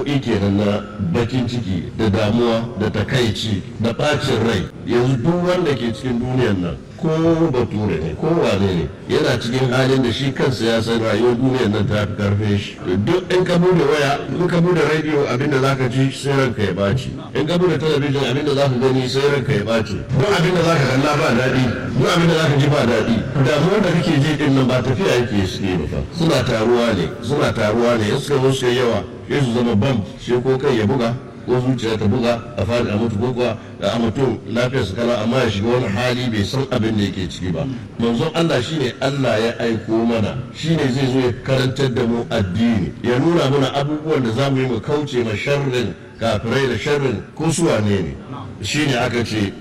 nau'i kenan na bakin ciki da damuwa da takaici da bacin rai yanzu duk wanda ke cikin duniyar nan ko bature ne ko wane ne yana cikin halin da shi kansa ya san rayuwar duniyar nan ta fi karfe shi duk in ka bude waya in ka bude radio abinda zaka ji sai ranka ya baci in ka bude talabijin abinda zaka gani sai ranka ya baci duk abinda zaka kalla ba daɗi duk abinda zaka ji ba daɗi damuwar da kake ji din nan ba tafiya yake suke ba fa suna taruwa ne suna taruwa ne in suka zo su yawa sai su zama bam sai ko kai ya buga ko zuciya ta buga a fadi a mutu ko kuwa a mutum lafiyar su kala amma ya shiga wani hali bai san abin da yake ciki ba manzon Allah shine Allah ya aiko mana shine zai zo ya karantar da mu addini ya nuna mana abubuwan da zamu yi mu kauce ma sharrin kafirai da sharrin ko su wane ne shine aka ce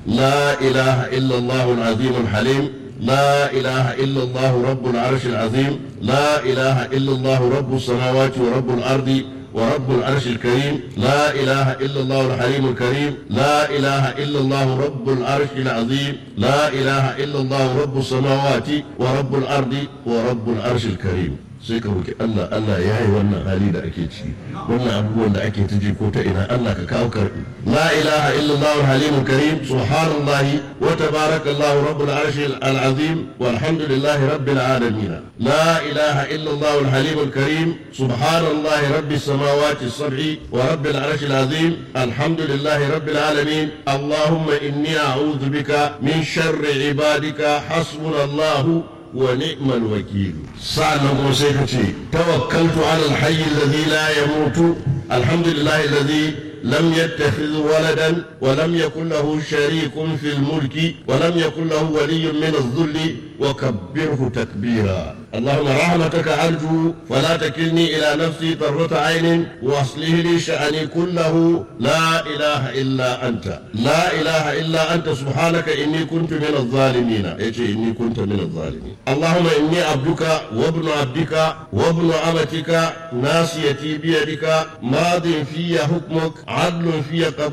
la ilaha illallah al-azim al-halim لا إله إلا الله رب العرش العظيم لا إله إلا الله رب السماوات ورب الأرض ورب العرش الكريم لا إله إلا الله الحليم الكريم لا إله إلا الله رب العرش العظيم لا إله إلا الله رب السماوات ورب الأرض ورب العرش الكريم sai ka roki Allah Allah ya yi wannan hali da ake ciki wannan abubuwan da ake ta ko ta ina Allah ka kawo karbi la ilaha illallah al-halim karim subhanallahi wa tabarakallahu rabbul arshi al-azim walhamdulillahi rabbil alamin la ilaha illallah al-halim karim subhanallahi rabbis samawati as-sab'i wa rabbil arshi al-azim alhamdulillahi rabbil alamin allahumma inni a'udhu bika min sharri ibadika hasbunallahu ونعم الوكيل سألنا سيكتي توكلت على الحي الذي لا يموت الحمد لله الذي لم يتخذ ولدا ولم يكن له شريك في الملك ولم يكن له ولي من الذل وكبره تكبيرا اللهم رحمتك أرجو فلا تكلني إلى نفسي طرة عين وأصله لي شأني كله لا إله إلا أنت لا إله إلا أنت سبحانك إني كنت من الظالمين يجي إني كنت من الظالمين اللهم إني عبدك وابن عبدك وابن أمتك ناسيتي بيدك ماض في حكمك عدل في قضاء